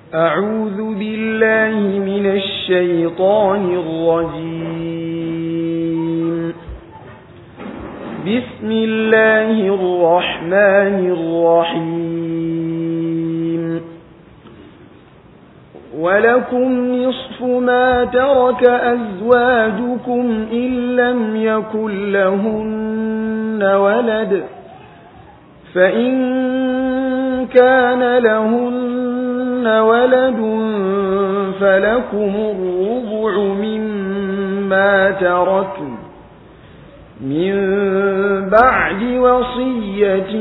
أعوذ بالله من الشيطان الرجيم بسم الله الرحمن الرحيم ولكم نصف ما ترك أزواجكم إن لم يكن لهن ولد فإن كان لهن ولد فلكم الربع مما تركن من بعد وصية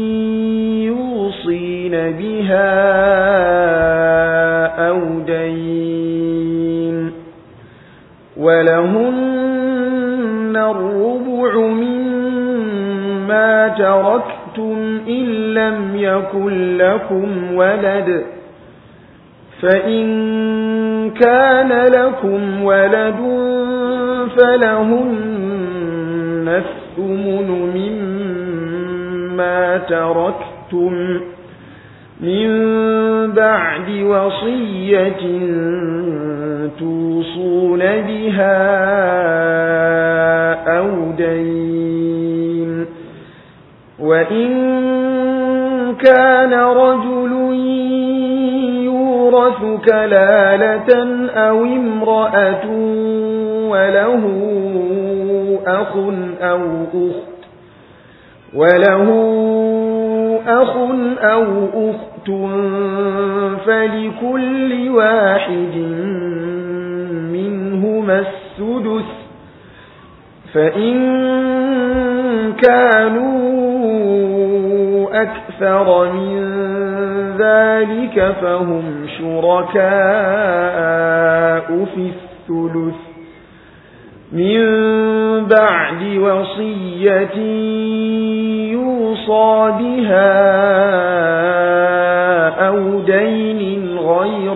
يوصين بها أو دين ولهن الربع مما تركتم إن لم يكن لكم ولد فإن كان لكم ولد فلهن الثمن مما تركتم من بعد وصية توصون بها أو دين وإن كان رجل يورث كلالة أو امرأة وله أخ أو أخت وله أخ أو أخت فلكل واحد منهما السدس فإن كانوا أكثر من ذلك فهم شركاء في الثلث من بعد وصية يوصى بها أو دين غير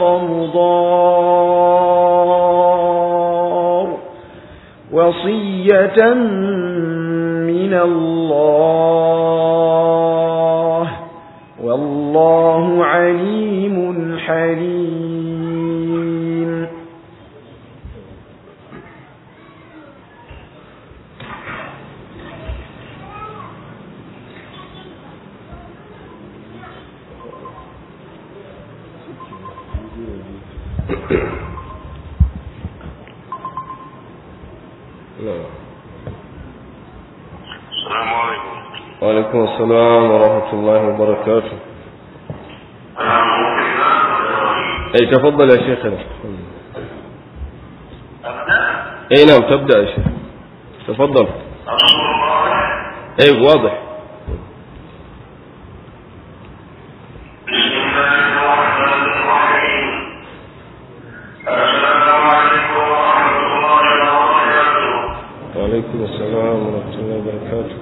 مضار وصية من الله والله عليم حليم السلام عليكم وعليكم السلام ورحمة الله وبركاته اي تفضل يا شيخنا اي نعم تبدأ يا شيخ تفضل اي واضح بسم الله الرحمن الرحيم السلام عليكم ورحمة الله وبركاته وعليكم السلام ورحمة الله وبركاته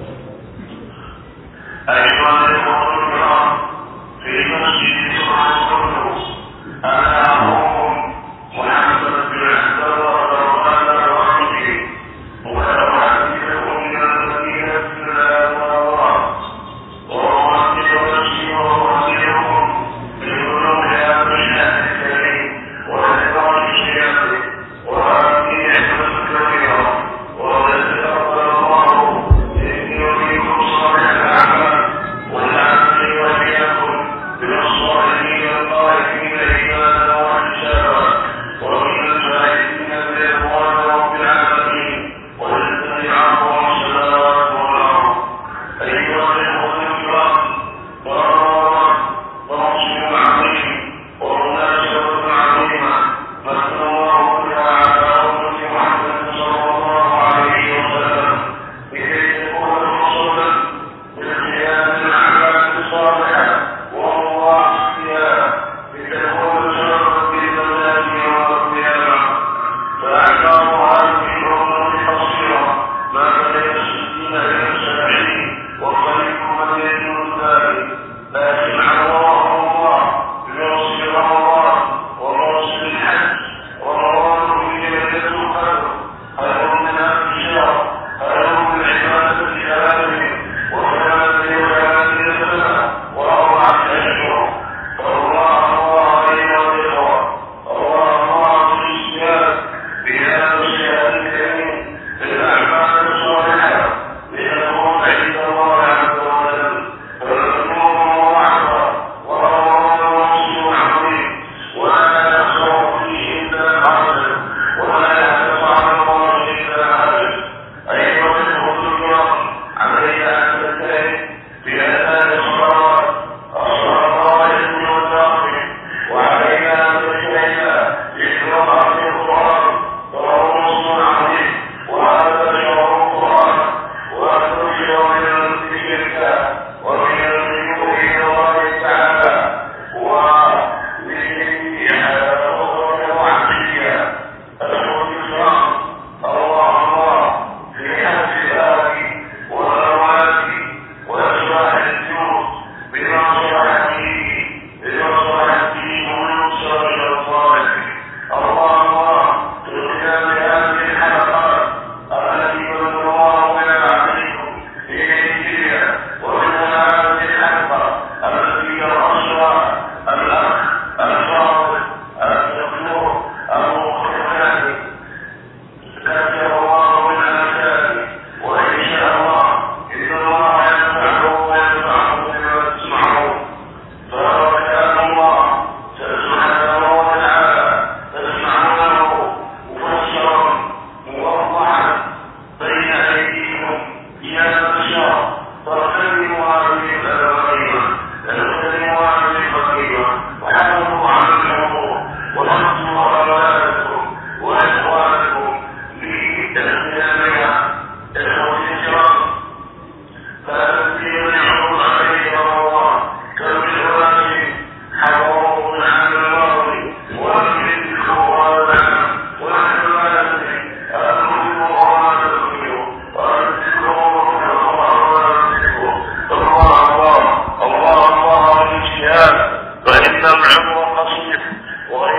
أيها الإخوة الكرام في مسجد سبحانه أنا أخوكم محمد بن عبد الله الرحمن الرحيم وأحدثكم من المدينة إلى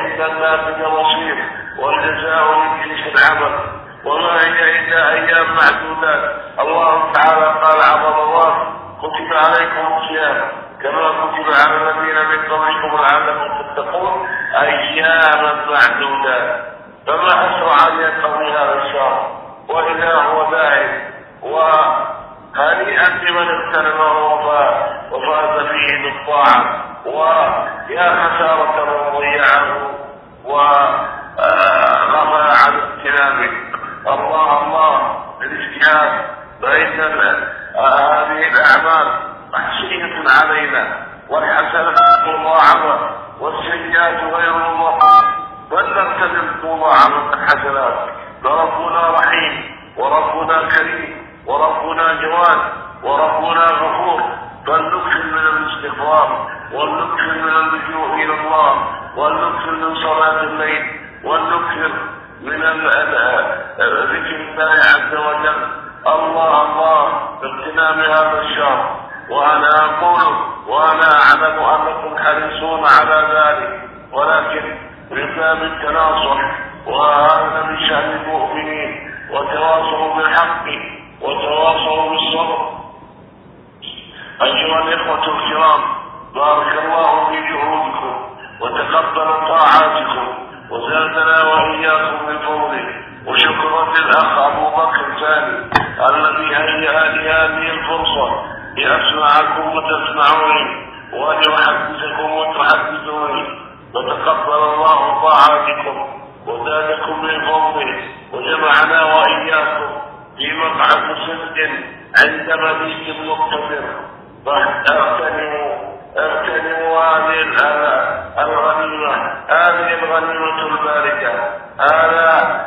وإلى الناس المصير والجزاء من جنس العمل وما هي إلا أيام معدودات الله تعالى قال عظم الله كتب عليكم الصيام كما كتب على الذين من قبلكم لعلكم تتقون أياما معدودات فما أسرع أن ينقضي هذا الشهر وإذا هو ذاهب وهنيئا لمن اغتنمه وفاز فيه بالطاعة ويا خسارة من ضيعه وغفل عن اغتنامه الله الله الاجتهاد فإن هذه الأعمال محسية علينا والحسنة مضاعفة والسيئات غير مضاعفة فلنغتنم مضاعفة الحسنات فربنا رحيم وربنا كريم وربنا جواد وربنا غفور فلنكثر من الاستغفار ولنكثر من اللجوء الى الله ولنكثر من صلاه الليل ولنكثر من ذكر الله عز وجل الله الله باغتنام هذا الشهر وانا اقول وانا اعلم انكم حريصون على ذلك ولكن من باب التناصح وهذا من شان المؤمنين وتواصوا بالحق وتواصوا بالصبر أيها الإخوة الكرام بارك الله في جهودكم وتقبل طاعاتكم وزادنا وإياكم من فضله وشكرا للأخ أبو بكر ثاني الذي هيأ لي هذه الفرصة لأسمعكم وتسمعوني ولأحدثكم وتحدثوني وتقبل الله طاعاتكم وزادكم من فضله وجمعنا وإياكم في مقعد صدق عند مليك مقتدر فاغتنموا اغتنموا هذه الغنيمة هذه الغنيمة الباركة هذا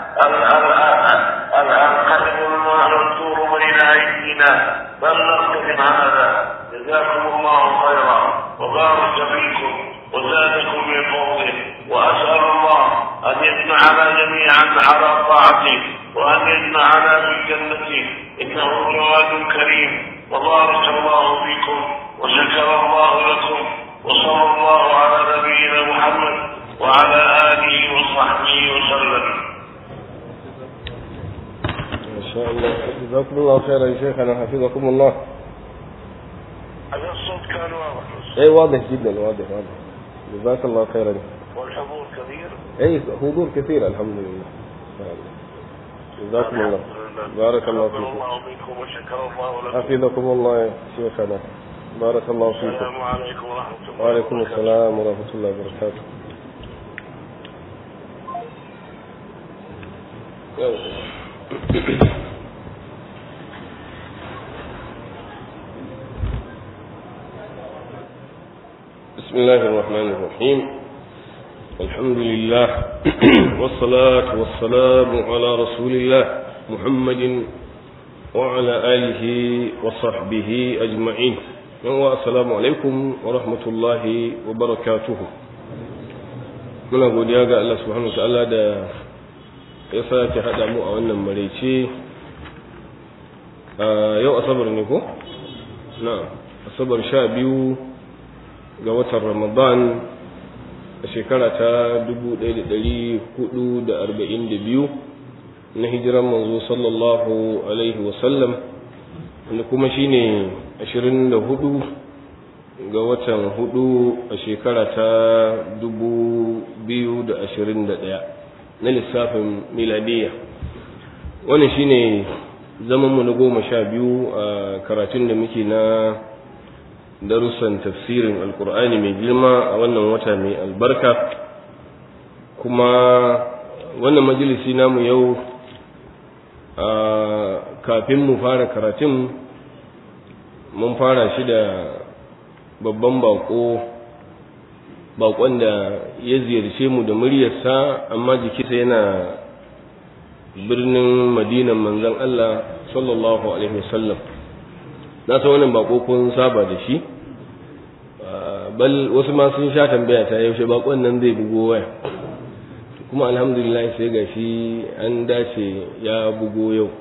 القلب المنثور بين أيدينا فلنغتنم هذا جزاكم الله خيرا وبارك فيكم وزادكم من فضله وأسأل الله أن يجمعنا جميعا على طاعته وأن يجمعنا في جنته إنه جواد كريم وبارك الله فيكم وشكر الله لكم وصلى الله على نبينا محمد وعلى آله وصحبه وسلم ما شاء الله جزاكم الله خيرا يا شيخنا حفظكم الله هذا الصوت كان واضح اي واضح جدا واضح واضح جزاك الله خيرا والحضور كبير اي حضور كثير الحمد لله جزاكم الله بارك الله تقبل فيكم الله منكم وشكر الله لكم حفظكم الله يا شيخنا بارك الله فيكم السلام عليكم ورحمة الله وعليكم وبركاته. السلام ورحمة الله وبركاته بسم الله الرحمن الرحيم الحمد لله والصلاة والسلام على رسول الله محمد وعلى آله وصحبه أجمعين السلام عليكم ورحمة الله وبركاته muna godiya ga Allah subhanahu wa ta'ala da ya sake haɗa mu a wannan maraice yau asabar ne ko? na asabar sha biyu ga watan ramadan a shekara ta 1442 na hijiran manzo sallallahu alaihi wasallam wanda kuma shine 24 ga watan hudu a shekara ta 2021 na lissafin miladiyya wannan shine zamanmu na goma sha biyu a karatun da muke na darussan tafsirin alkur'ani mai girma a wannan wata mai albarka kuma wannan majalisi namu yau a kafin mu fara karatun mun fara shi da babban bako bakon da ya ziyarce mu da muryarsa amma jikinsa yana birnin madinan manzon Allah sallallahu alaihi wasallam na san wannan bako kun saba da shi bal wasu ma sun sha tambaya ta yaushe bakon nan zai bugo waya kuma alhamdulillah sai gashi an dace ya bugo yau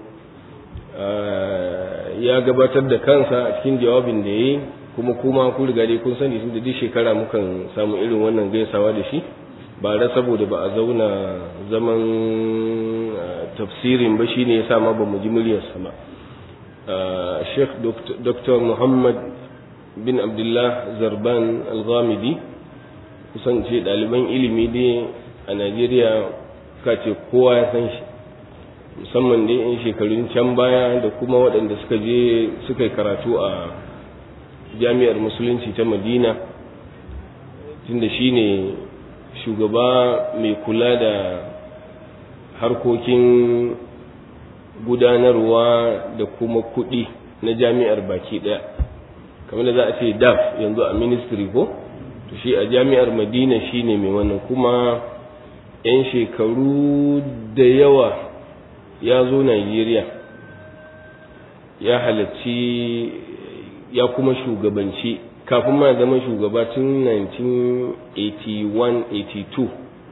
ya gabatar da kansa a cikin jawabin da ya yi kuma kuma ku riga dai kun sani da duk shekara mukan samu irin wannan gaisawa da shi bara saboda ba a zauna zaman tafsirin ba shine yasa ma ba mu ji muryarsa ba Sheikh Dr. Muhammad bin Abdullah Zarban Al-Ghamidi kusan ce ɗaliban ilimi dai a Najeriya ka ce kowa ya san shi musamman dai in shekarun can baya da kuma waɗanda suka je suka yi karatu a jami'ar musulunci ta Madina tunda shi ne shugaba mai kula da harkokin gudanarwa da kuma kuɗi na jami'ar baki ɗaya kamar da za a ce daf yanzu a ministry ko to shi a jami'ar madina shi ne mai wannan kuma 'yan shekaru da yawa ya zo nigeria ya halarci ya kuma shugabanci kafin ma zama shugaba tun 1981-82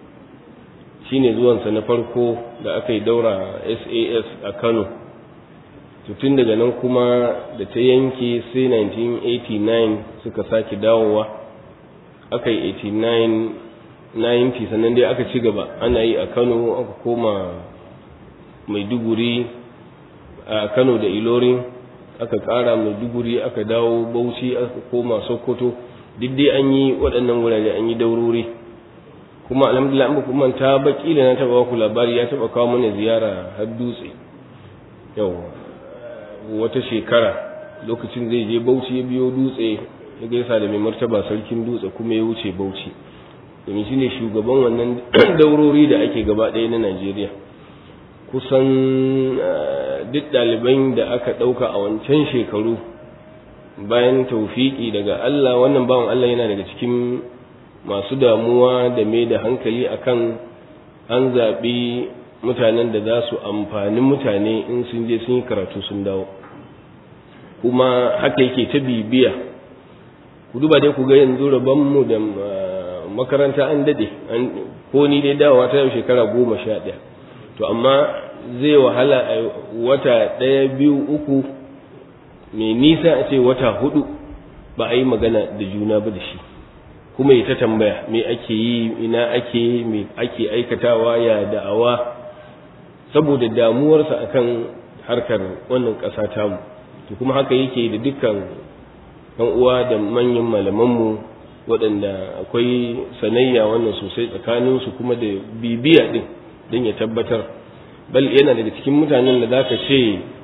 shine zuwansa na farko da aka yi daura sas a kano tun daga nan kuma da ta yanke sai 1989 suka sake dawowa aka yi 89 90 sannan dai aka ci gaba ana yi a kano aka koma maiduguri a kano da ilorin aka kara maiduguri aka dawo bauchi aka koma sokoto duk dai an yi waɗannan wurare an yi daurori kuma alhamdulillah an ba kuma ta baki da na taba ku labari ya taba kawo mana ziyara har dutse yau wata shekara lokacin zai je bauchi ya biyo dutse ya gaisa da mai martaba sarkin dutse kuma ya wuce bauchi domin shine shugaban wannan daurori da ake gaba ɗaya na Najeriya kusan duk ɗaliban da aka ɗauka a wancan shekaru bayan taufiki daga Allah wannan bawan Allah yana daga cikin masu damuwa da mai da hankali akan an zaɓi mutanen da za su amfani mutane in sun je sun yi karatu sun dawo kuma haka yake ta bibiya ku duba dai ku ga yanzu mu da makaranta an daɗe ko ni dai dawowa ta yau shekara goma sha ɗaya to amma zai wahala a wata ɗaya biyu uku mai nisa a ce wata hudu ba a yi magana da juna ba da shi kuma ya ta tambaya me ake yi ina ake yi me ake aikatawa ya da'awa saboda damuwarsa akan harkar wannan ƙasa tamu to kuma haka yake da dukkan ɗan uwa da manyan malamanmu waɗanda akwai sanayya wannan sosai tsakaninsu kuma da bibiya ɗin don ya tabbatar bal yana daga cikin mutanen da zaka ce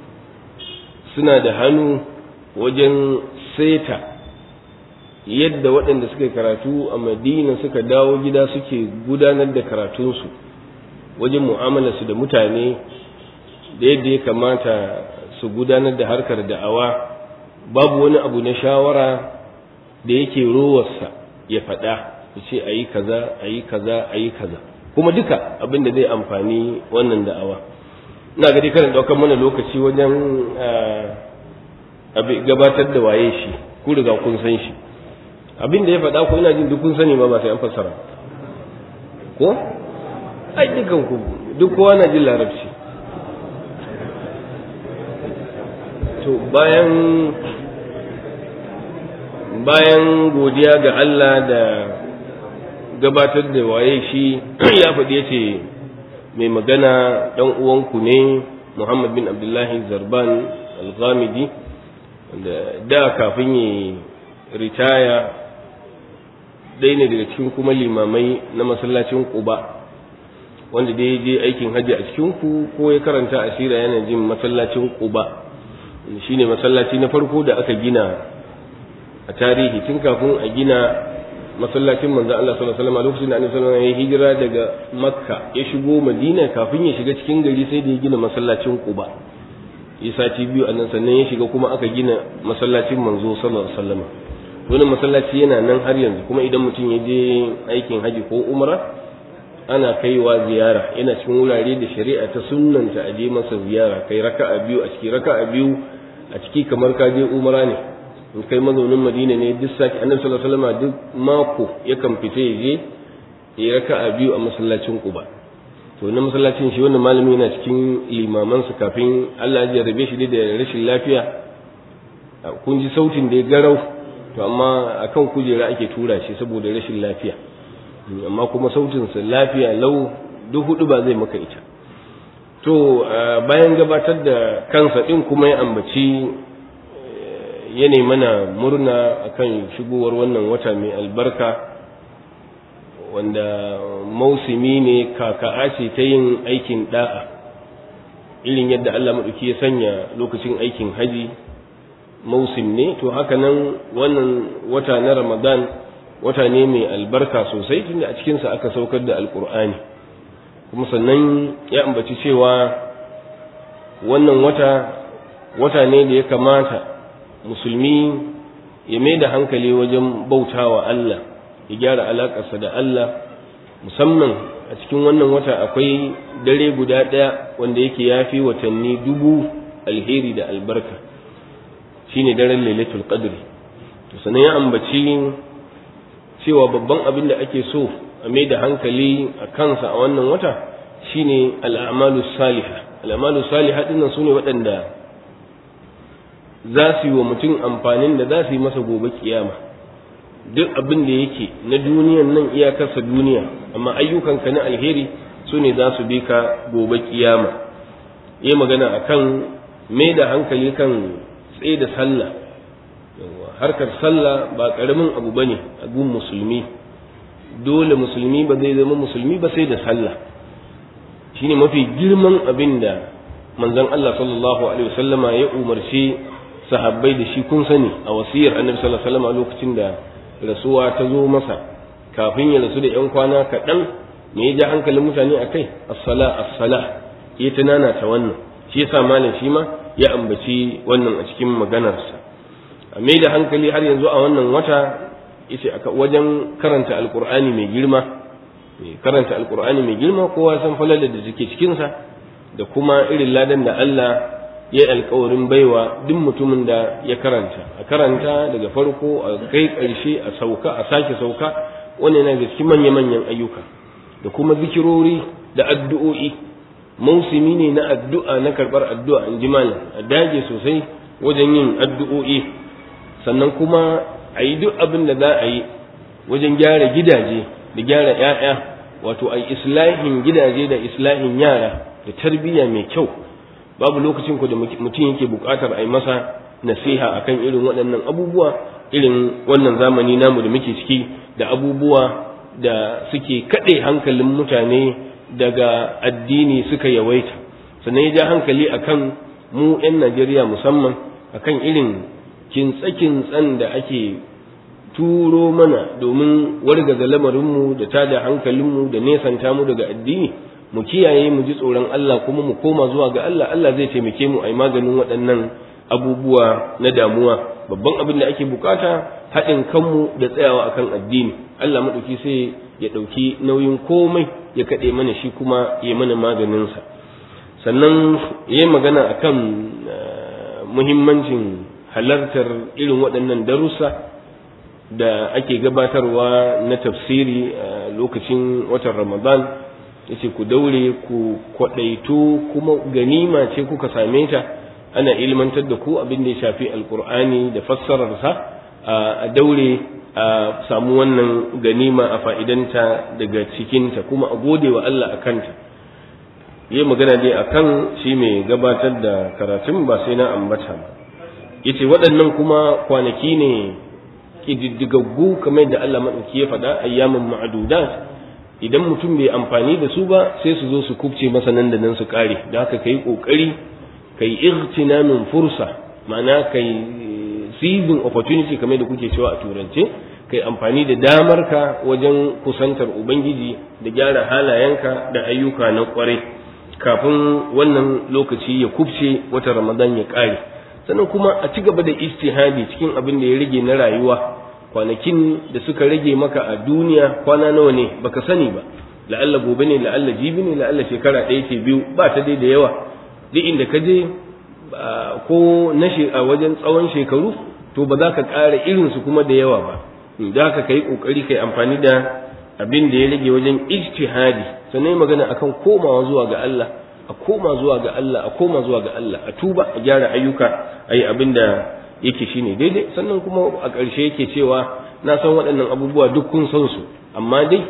suna da hannu wajen seta yadda waɗanda suka karatu a madina suka dawo gida suke gudanar da karatunsu wajen mu'amalarsu da mutane da yadda ya kamata su gudanar da harkar da'awa babu wani abu na shawara da yake rowarsa ya faɗa ya ce a yi kaza a yi kaza a yi kaza kuma duka abin da zai amfani wannan da'awa ina ga dai karin ɗaukar mana lokaci wajen gabatar da waye shi ku riga kun san shi abin da ya faɗa ko ina jin duk kun sani ma ba sai an fassara ko ai dukan ku duk kowa na jin larabci to bayan bayan godiya ga Allah da gabatar da waye shi ya faɗi ya ce mai magana ɗan uwanku ne Muhammad bin Abdullahi Zarban Al-Ghamidi da da kafin yi ritaya ɗaya ne daga cikin kuma limamai na masallacin Quba wanda da ya je aikin hajji a cikin ku ko ya karanta asira yana jin masallacin Quba shine masallaci na farko da aka gina a tarihi tun kafin a gina masallacin manzo Allah sallallahu alaihi wasallam lokacin da Annabi sallallahu alaihi wasallam ya hijira daga Makka ya shigo Madina kafin ya shiga cikin gari sai da ya gina masallacin Quba ya sati biyu a nan sannan ya shiga kuma aka gina masallacin manzo sallallahu alaihi wasallam wannan masallaci yana nan har yanzu kuma idan mutum ya je aikin haji ko umra ana kaiwa ziyara yana cikin wurare da shari'a ta sunnanta a je masa ziyara kai raka'a biyu a ciki raka'a biyu a ciki kamar ka je umra ne in kai mazaunin madina ne duk sati annabi sallallahu alaihi wasallam duk mako yakan fita ya je ya raka'a biyu a masallacin quba to na masallacin shi wannan malami yana cikin limaman su kafin Allah ya jarrabe shi da rashin lafiya kun ji sautin da ya garau to amma akan kujera ake tura shi saboda rashin lafiya amma kuma sautinsa lafiya lau duk hudu ba zai maka ita to bayan gabatar da kansa ɗin kuma ya ambaci ya mana murna akan shigowar wannan wata mai albarka wanda mausimi ne kaka'a ce ta yin aikin da'a irin yadda Allah maɗauki ya sanya lokacin aikin haji mausim ne to haka nan wannan wata na ramadan wata ne mai albarka sosai tunda a cikinsa aka saukar da alkur'ani kuma sannan ya ambaci cewa wannan wata wata ne da ya kamata musulmi ya mai da hankali wajen bautawa Allah ya gyara alaƙarsa da Allah musamman a cikin wannan wata akwai dare guda ɗaya wanda yake yafi watanni dubu alheri da albarka shine daren lailatul qadri to sanan ya ambaci cewa babban abin da ake so a mai da hankali a kansa a wannan wata shine al'amalu salihah al'amalu salihah dinnan sune waɗanda za su yi wa mutum amfanin da za su yi masa gobe kiyama duk abin da yake na duniyan nan iyakarsa duniya amma ayyukanka na alheri su ne za su bi ka gobe kiyama yi magana akan mai da hankali kan tsaye da sallah harkar sallah ba karamin abu ba ne a gun musulmi dole musulmi ba zai zama musulmi ba sai da sallah shine mafi girman abin da manzon Allah sallallahu alaihi wasallama ya umarci sahabbai da shi kun sani a wasiyar annabi sallallahu alaihi wasallam a lokacin da rasuwa ta zo masa kafin ya rasu da yan kwana kaɗan me ya ja hankalin mutane a kai as-sala as-sala ya tunana ta wannan shi yasa malam shi ma ya ambaci wannan a cikin maganarsa a mai da hankali har yanzu a wannan wata yace aka wajen karanta alqur'ani mai girma karanta alqur'ani mai girma kowa san falalar da suke cikin sa da kuma irin ladan da Allah ya yi alkawarin baiwa duk mutumin da ya karanta a karanta daga farko a kai ƙarshe a sauka a sake sauka wannan yana da cikin manya-manyan ayyuka da kuma zikirori da addu'o'i mausimi ne na addu'a na karɓar addu'a in ji malam a dage sosai wajen yin addu'o'i sannan kuma a yi duk abin da za a yi wajen gyara gidaje da gyara ‘ya'ya wato a islahin gidaje da islahin yara da tarbiyya mai kyau babu lokacin ku da mutum yake buƙatar a yi masa nasiha akan irin waɗannan abubuwa irin wannan zamani namu da muke ciki da abubuwa da suke kaɗe hankalin mutane daga addini suka yawaita sannan ya ja hankali akan mu 'yan najeriya musamman akan irin kintsa-kintsan da ake turo mana domin wargaza lamarinmu da tada hankalinmu da nesanta mu daga addini mu kiyaye mu ji tsoron Allah kuma mu koma zuwa ga Allah Allah zai taimake mu a yi maganin waɗannan abubuwa na damuwa babban abin da ake bukata haɗin kanmu da tsayawa akan addini Allah maɗauki sai ya ɗauki nauyin komai ya kaɗe mana shi kuma ya mana maganinsa sannan ya yi magana akan muhimmancin halartar irin waɗannan darussa da ake gabatarwa na tafsiri a lokacin watan ramadan yace ku daure ku kwaɗaito kuma ganima ce kuka same ta ana ilmantar da ku abin da ya shafi alkur'ani da fassararsa a daure a samu wannan ganima a fa'idanta daga cikinta kuma a gode wa Allah a kanta yi magana dai akan shi mai gabatar da karatun ba sai na ambata ba yace waɗannan kuma kwanaki ne ƙididdigaggu kamar da Allah maɗauki ya faɗa ayyamin ma'adudat idan mutum bai amfani da su ba sai su zo su kubce masa nan da nan su ƙare da haka kai ƙoƙari kai igtinamin fursa ma'ana kai seizing opportunity kamar da kuke cewa a turance kai amfani da damar ka wajen kusantar ubangiji da gyara halayenka da ayyuka na ƙwarai kafin wannan lokaci ya kubce wata ramadan ya ƙare sannan kuma a ci gaba da istihadi cikin abin da ya rage na rayuwa kwanakin da suka rage maka a duniya kwana nawa ne baka sani ba la'alla gobe ne la'alla jibi ne la'alla shekara ɗaya ce biyu ba ta dai da yawa duk inda ka je ko na a wajen tsawon shekaru to ba za ka ƙara irinsu kuma da yawa ba da haka ka yi ƙoƙari ka yi amfani da abin da ya rage wajen ijtihadi sannan magana akan komawa zuwa ga Allah a koma zuwa ga Allah a koma zuwa ga Allah a tuba a gyara ayyuka a yi abin da yake shine daidai sannan kuma a ƙarshe yake cewa na san waɗannan abubuwa duk kun san su amma dai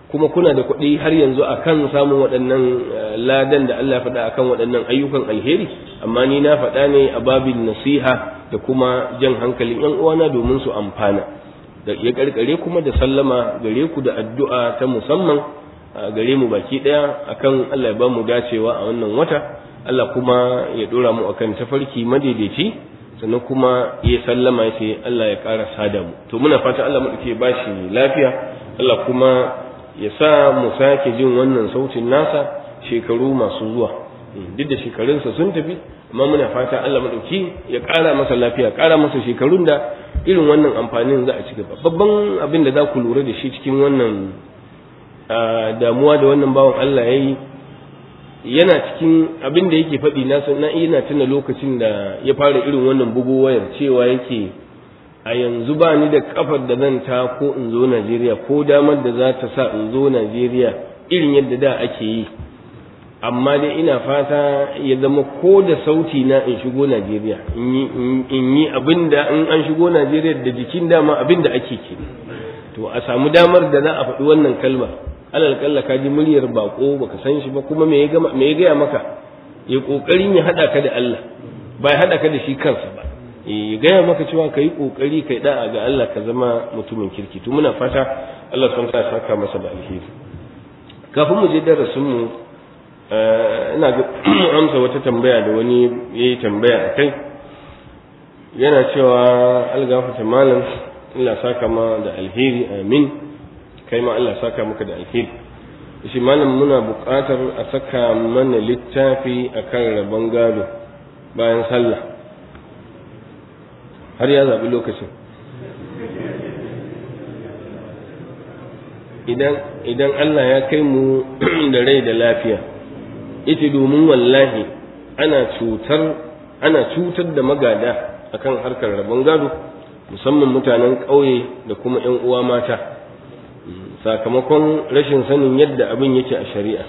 kuma kuna da kuɗi har yanzu akan samun waɗannan ladan da Allah faɗa akan waɗannan ayyukan alheri amma ni na faɗa ne a babin nasiha da kuma jan hankalin yan uwana domin su amfana da ya karkare kuma da sallama gare ku da addu'a ta musamman gare mu baki ɗaya akan Allah ya ba mu dacewa a wannan wata Allah kuma ya dora mu akan tafarki madaidaici sannan kuma ya sallama ya ce Allah ya ƙara sada mu to muna fata Allah mu ke ba shi lafiya Allah kuma ya sa mu sake jin wannan sautin nasa shekaru masu zuwa duk da shekarunsa sun tafi amma muna fata Allah madauki ya ƙara masa lafiya ƙara masa shekarun da irin wannan amfanin za a ci gaba babban abin da za ku lura da shi cikin wannan damuwa da wannan bawan Allah ya yi yana cikin abin da yake faɗi na na ina tuna lokacin da ya fara irin wannan bugu wayar cewa yake a yanzu ba ni da kafar da zan ta ko in zo Najeriya ko damar da za ta sa in zo Najeriya irin yadda da ake yi amma dai ina fata ya zama ko da sauti na in shigo Najeriya in yi abin da in an shigo Najeriya da jikin dama abin da ake ke to a samu damar da za a faɗi wannan kalmar alal kalla ka ji muryar bako baka san shi ba kuma me ya me ya gaya maka ya kokarin ya hada ka da Allah ba ya hada ka da shi kansa ba ya gaya maka cewa ka yi kokari kai da'a ga Allah ka zama mutumin kirki to muna fata Allah sun ta saka masa da alheri kafin mu je darasin mu ina ga amsa wata tambaya da wani yayi tambaya akai yana cewa algafata malam Allah saka ma da alheri amin kai ma Allah saka maka da alheri shi malam muna buƙatar a saka mana littafi akan rabon gado bayan sallah har ya zaɓi lokacin idan idan Allah ya kai mu da rai da lafiya ita domin wallahi ana cutar ana cutar da magada akan harkar rabon gado musamman mutanen ƙauye da kuma 'yan uwa mata sakamakon rashin sanin yadda abin yake a shari'a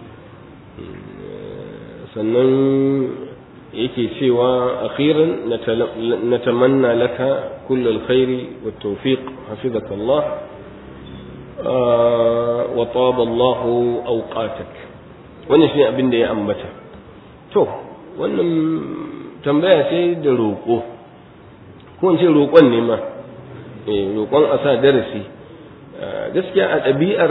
sannan yake cewa akhiran natamanna laka kull alkhairi wat tawfiq hafizaka Allah wa taba Allah awqatak wannan shine abin da ya ambata to wannan tambaya ce da roƙo ko in ce roƙon ne ma eh roƙon a sa darasi gaskiya a ɗabi'ar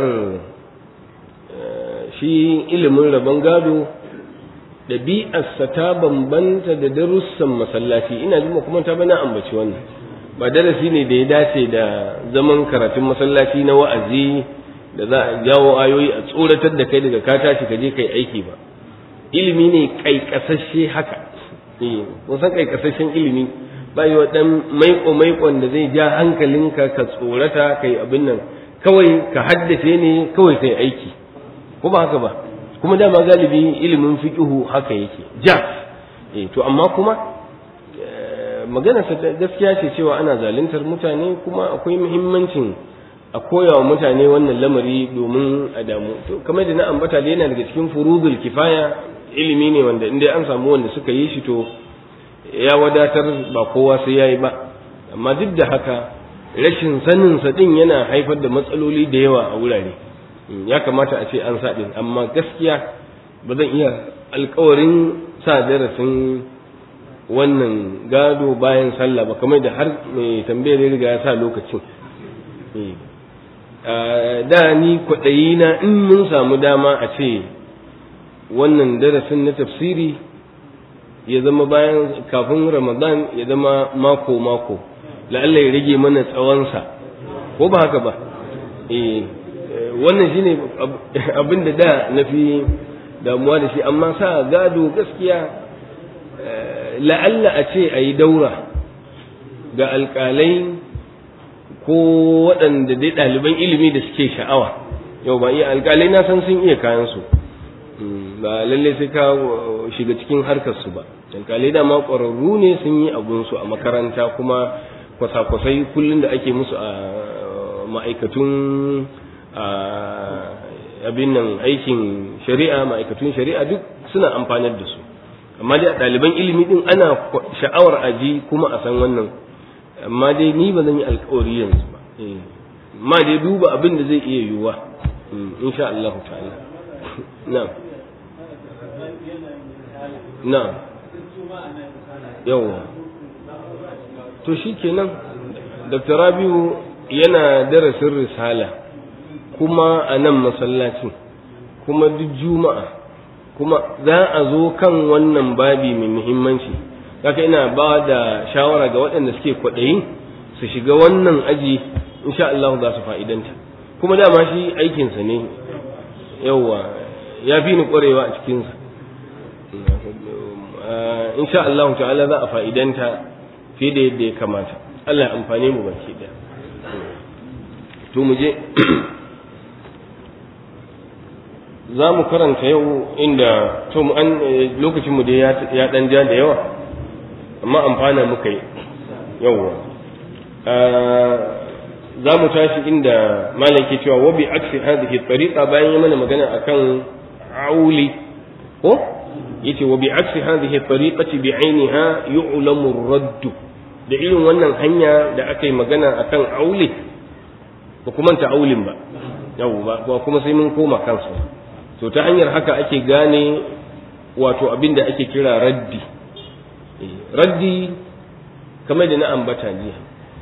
shi ilimin rabon gado ɗabi'arsa ta bambanta da darussan masallaci ina jima kuma ta bana ambaci wannan ba darasi ne da ya dace da zaman karatun masallaci na wa'azi da za a jawo ayoyi a tsoratar da kai daga ka tashi ka je kai aiki ba ilimi ne kaikasashe haka eh kun san kaikasashen ilimi ba yi wa ɗan maiko maikon da zai ja hankalinka ka tsorata kai abin nan kawai ka haddace ne kawai kai aiki ko ba haka ba kuma dama galibi ilimin fiqihu haka yake ja eh to amma kuma magana ta gaskiya ce cewa ana zaluntar mutane kuma akwai muhimmancin a koya wa mutane wannan lamari domin a damu to kamar da na ambata da yana daga cikin furudul kifaya ilimi ne wanda inda an samu wanda suka yi shi to ya wadatar ba kowa sai yayi ba amma duk da haka rashin sanin sa din yana haifar da matsaloli da yawa a wurare ya kamata a ce an sa din amma gaskiya ba zan iya alkawarin sa darasin wannan gado bayan sallah ba kamar da har mai tambayar ya riga ya sa lokacin da ni kwaɗayi na in mun samu dama a ce wannan darasin na tafsiri ya zama bayan kafin ramadan ya zama mako-mako la'alla ya rage mana tsawonsa ko ba haka ba eh wannan shine abin da da na fi damuwa da shi amma sa gado gaskiya la'alla a ce a yi daura ga alƙalai ko waɗanda dai ɗaliban ilimi da suke sha'awa yau ba iya alƙalai na san sun iya kayansu ba lalle sai ka shiga cikin harkarsu ba alƙalai dama ƙwararru ne sun yi abunsu a makaranta kuma kwasa-kwasai kullum da ake musu a ma'aikatun abin nan aikin shari'a ma'aikatun shari'a duk suna amfanar da su amma dai a ɗaliban ilimi din ana sha'awar aji kuma a san wannan amma dai ni ba zan yi alkawari yanzu ba amma dai duba abin da zai iya yiwuwa insha Allah ta'ala na'am na'am yawa to shikenan Dr. Rabiu yana darasin risala kuma a nan masallacin kuma duk juma'a kuma za a zo kan wannan babi mai muhimmanci kaka ina ba da shawara ga waɗanda suke kwaɗayi su shiga wannan aji insha Allah za su fa'idanta kuma dama shi aikinsa ne yauwa ya fi ni ƙwarewa a cikinsa insha Allah ta'ala za a fa'idanta fiye da yadda ya kamata Allah ya amfane mu baki ɗaya to mu je za mu karanta yau inda to mu an lokacin mu dai ya dan ja da yawa amma amfana muka yi yawwa za mu tashi inda malam ke cewa wa bi aksi hadhihi tariqa bayan ya mana magana akan auli ko yace wa bi aksi hadhihi tariqati bi ainiha yu'lamu ar-radd da irin wannan hanya da aka yi magana akan auli ba kuma ta aulin ba yawwa ba kuma sai mun koma kansu to ta hanyar haka ake gane wato abin da ake kira raddi raddi kamar da na ambata jiya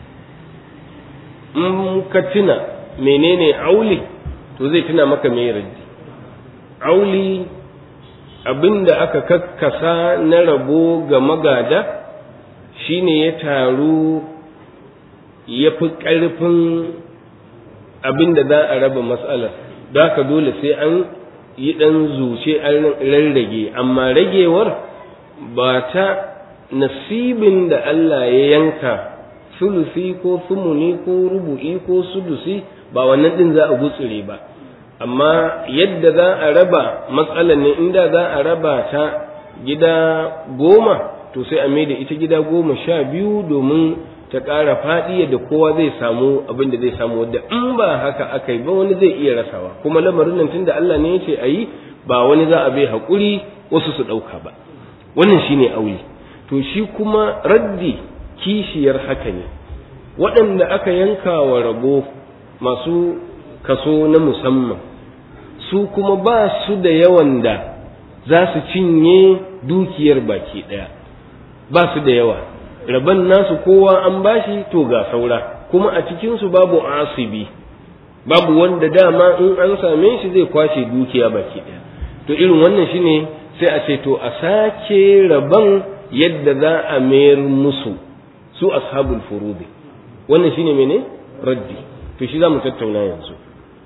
in ka tuna menene auli to zai tuna maka mai raddi auli abin da aka kakkasa na rabo ga magada shine ya taru ya fi ƙarfin abin da za a raba matsalar da ka dole sai an yi ɗan zuce an rarrage amma ragewar ba ta nasibin da Allah ya yanka sulusi ko sumuni ko rubu'i ko sudusi ba wannan ɗin za a gutsure ba amma yadda za a raba matsalar ne inda za a raba ta gida goma to sai a mai da ita gida goma sha biyu domin ta ƙara faɗi yadda kowa zai samu abin da zai samu wadda in ba haka aka yi ba wani zai iya rasawa kuma lamarin nan tunda Allah ne ya ce a yi ba wani za a bai haƙuri wasu su ɗauka ba wannan shine aure to shi kuma raddi kishiyar haka ne waɗanda aka yanka wa rabo masu kaso na musamman su kuma ba su da yawan da za su cinye dukiyar baki ɗaya ba su da yawa rabon nasu kowa an bashi to ga saura kuma a cikinsu babu asibi babu wanda dama in an same shi zai kwashe dukiya baki ɗaya to irin wannan shine sai a ce to a sake rabon yadda za a mayar musu su ashabul furudi wannan shine mene raddi to shi za mu tattauna yanzu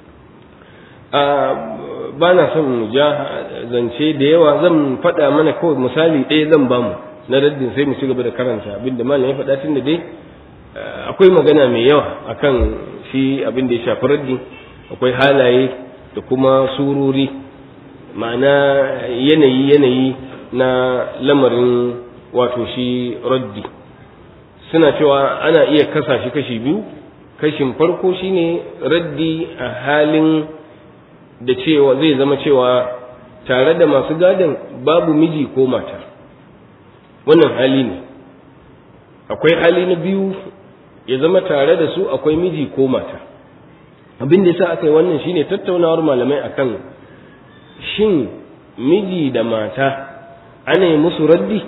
ba na son mu ja zance da yawa zan faɗa mana kawai misali ɗaya zan bamu na raddin sai mu ci gaba da karanta abinda malam ya faɗa tun da dai akwai magana mai yawa akan shi abin da ya shafi raddi akwai halaye da kuma sururi ma'ana yanayi yanayi na lamarin wato shi raddi suna cewa ana iya kasa shi kashi biyu kashin farko shine raddi a halin da cewa zai zama cewa tare da masu gadon babu miji ko mata wannan hali ne akwai hali na biyu ya zama tare da su akwai miji ko mata abin da yasa aka yi wannan shine tattaunawar malamai akan shin miji da mata ana yi musu raddi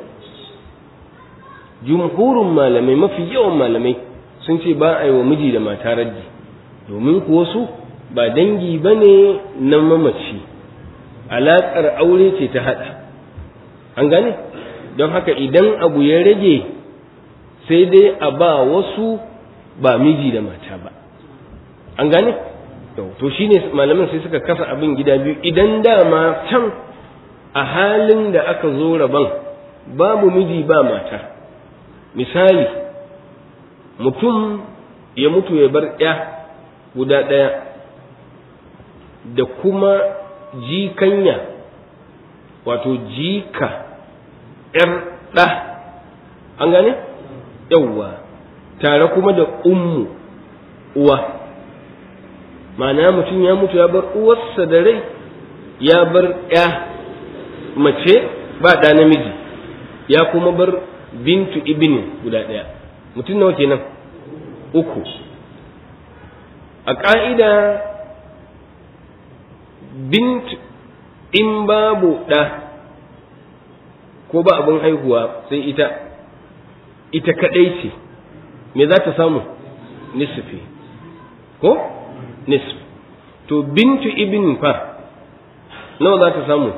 jumhurin malamai mafi yawan malamai sun ce ba a yi wa miji da mata raddi domin kuwa su ba dangi ba ne na mamaci alaƙar aure ce ta haɗa an gane don haka idan abu ya rage sai dai a ba wasu ba miji da mata ba an gane to shine malaman sai suka kasa abin gida biyu idan dama can a halin da aka zo rabon babu miji ba mata misali mutum ya mutu ya bar ya guda ɗaya da kuma jikanya wato jika ‘yar ɗa an gane? yawwa tare kuma da ummu uwa ma'ana mutum ya mutu ya bar uwarsa da rai ya bar ‘ya mace ba ɗa namiji ya kuma bar bintu ibini guda ɗaya mutum nawa kenan uku a ƙa'ida bint in babu ɗa ko ba abin haihuwa sai ita ita kaɗai ce me za ta samu nisfi ko nisf to bintu ibn fa nawa za ta samu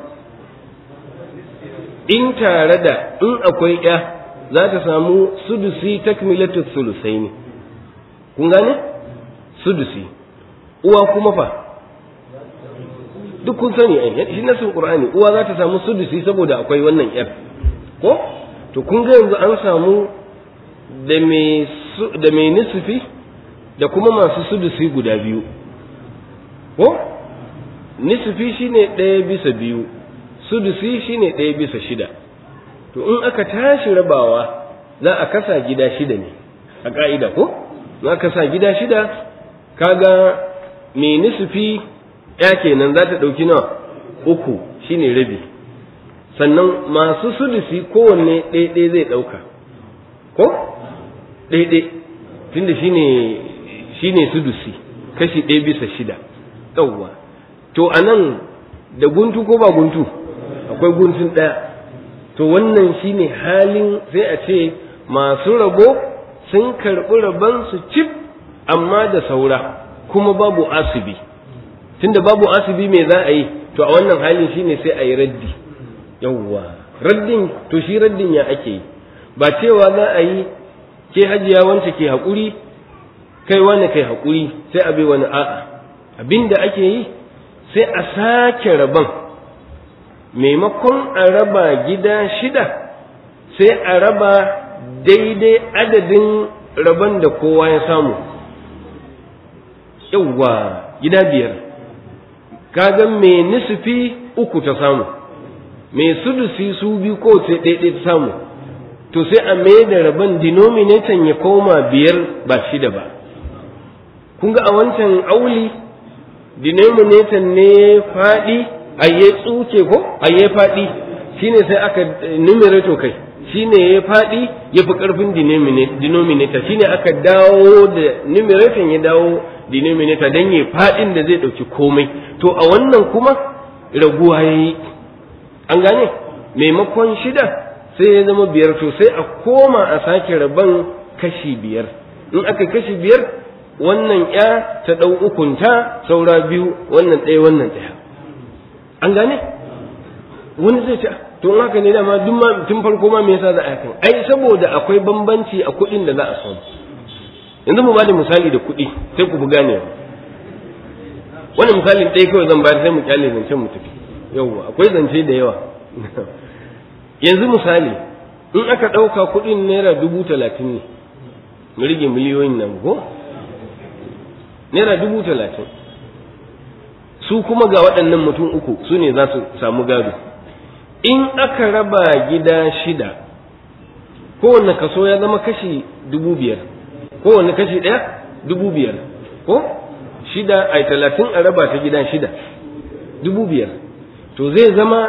in tare da in akwai ya za ta samu sudusi takmilatu sulusai ne kun gane sudusi uwa kuma fa duk kun sani ai shi nasin qur'ani uwa za ta samu sudusi saboda akwai wannan yar ko to kun ga yanzu an samu da mai da mai nisfi da kuma masu sudusi guda biyu ko nisfi shine ɗaya bisa biyu sudusi shine ɗaya bisa shida to in aka tashi rabawa za a kasa gida shida ne a ƙa'ida ko in aka sa gida shida kaga mai nisfi ya kenan za ta ɗauki nawa uku shine rabi sannan masu sudusi kowanne ɗaya zai ɗauka ko ɗaya tunda shine shine sudusi kashi ɗaya bisa shida yawwa to a nan da guntu ko ba guntu akwai guntun ɗaya to wannan shine halin sai a ce masu rabo sun karɓi rabon su cif amma da saura kuma babu asibi tunda babu asibi me za a yi to a wannan halin shine sai a yi raddi yawwa raddin to shi raddin ya ake yi ba cewa za a yi ke hajiya wance ke haƙuri kai wani kai haƙuri sai a bai wani a'a abinda ake yi sai a sake rabon maimakon a raba gida shida sai a raba daidai adadin rabon da kowa ya samu yauwa gida biyar kaga mai nisufi uku ta samu mai sudusi su biyu ko sai ɗaiɗai ta samu to sai a mai da rabon denominator ya koma biyar ba shida ba kun ga a wancan auli denominator ne faɗi ayye tsuke ko ayye faɗi shine sai aka numerator kai shine ya faɗi ya fi ƙarfin denominator shine aka dawo da numerator ya dawo denominator don ya faɗin da zai ɗauki komai to a wannan kuma raguwa ya yi an gane maimakon shida sai ya zama biyar to sai a koma a sake rabon kashi biyar in aka kashi biyar wannan ya ta ɗau ukunta saura biyu wannan ɗaya wannan ɗaya an gane wani zai ce to in haka ne dama duk ma tun farko ma me yasa za a yakan ai saboda akwai bambanci a kuɗin da za a samu yanzu mu bada misali da kuɗi sai ku buga ne wani misalin ɗaya kawai zan bayar sai mu kyale zancen mu tafi yawwa akwai zance da yawa yanzu misali in aka ɗauka kuɗin naira dubu talatin ne mu rage miliyoyin nan ko naira dubu talatin su kuma ga waɗannan mutum uku su ne za su samu gado in aka raba gida shida kowanne kaso ya zama kashi dubu biyar kowanne kashi ɗaya dubu biyar ko shida ai talatin a raba ta gida shida dubu biyar to zai zama